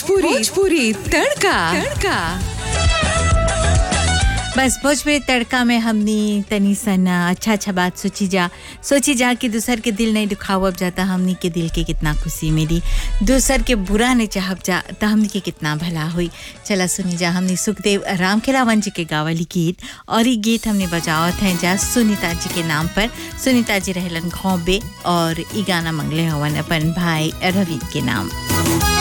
भोजपुरी भोजपुरी तड़का तड़का बस भोजपुरी तड़का में हमनी तनी सन अच्छा अच्छा बात सोची जा सोची जा कि दूसर के दिल नहीं दुखावब जाता हमनी के दिल के कितना खुशी मिली दूसर के बुरा नहीं चाहब जा तो हमनी के कितना भला हुई चला सुनी जा हमनी सुखदेव राम खेलावन जी के गावली गीत और ये गीत हमने बजावत हैं जा सुनीता जी के नाम पर सुनीता जी रहलन घोंबे और ई गाना मंगले हवन अपन भाई रवि के नाम